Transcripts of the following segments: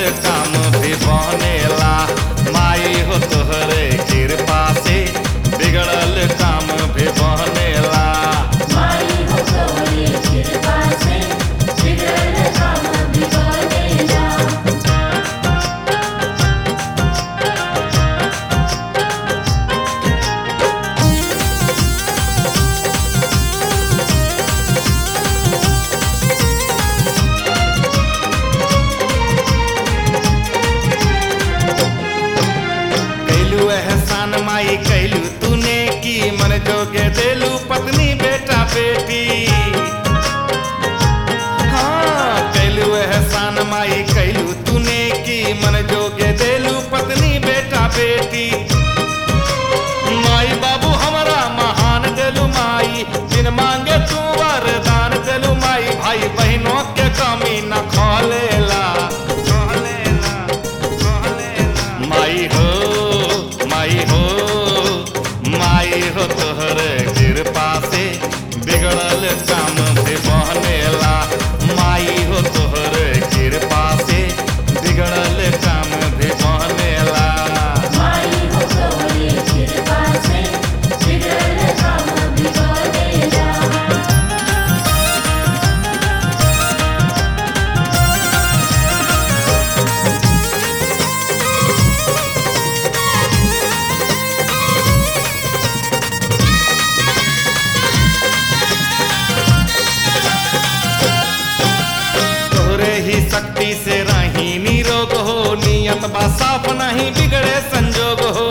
काम भी बनेला माई हो तोहरे कृपा से बिगड़ल काम भी बनेला माई हो गौरी कृपा से बिगड़ल काम बिगड़ेला कैलू एहसान माई कैलू तूने की मन जोगे देलू पत्नी बेटा बेटी हाँ कैलू एहसान माई कैलू तूने की मन जोगे देलू पत्नी बेटा बेटी माई बाबू हमारा महान देलू माई बिन मांगे तू वरदान देलू माई भाई बहनों के कमी न खोलेला खोलेला खोलेला माई हो माई हो माई हो तोहर कृपा से बिगड़ल काम भी बनेला माई हो तोहर कृपा से बिगड़ल काम भी बनेला माई हो गौरी कृपा से बिगड़ल काम बिगड़ेला तोरे ही शक्ति से रही निरोग हो नियत बा साफ नहीं बिगड़े संजोग हो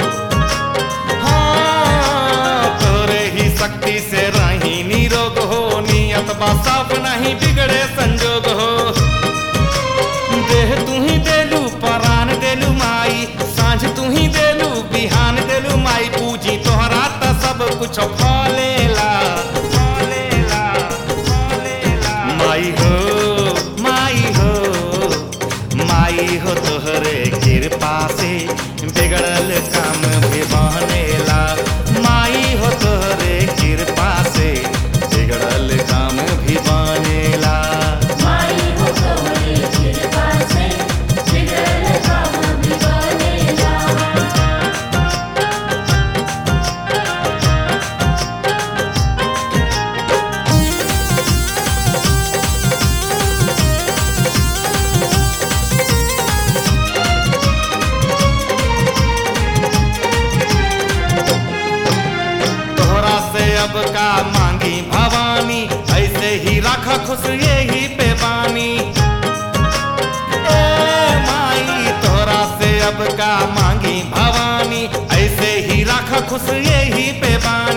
हाँ, तोरे ही शक्ति से रही निरोग हो नियत बा साफ नहीं बिगड़े संजोग हो देह तू ही देलू परान देलू माई सांझ तू ही देलू बिहान देलू माई पूजी तोहरा त सब कुछ फलेला फलेला फलेला माई हो माई हो माई हो तोहरे कृपा से बिगड़ल काम भी बनेला माई हो तोहरे कृपा से बिगड़ल काम भी बनेला माई हो गौरी कृपा से बिगड़ल काम बिगड़ेला तोहरा से अब का मांगी भवानी ऐसे ही रख खुश यही पे बानी ए माई तोहरा से अब का मांगी भवानी ऐसे ही रख खुश यही पे बानी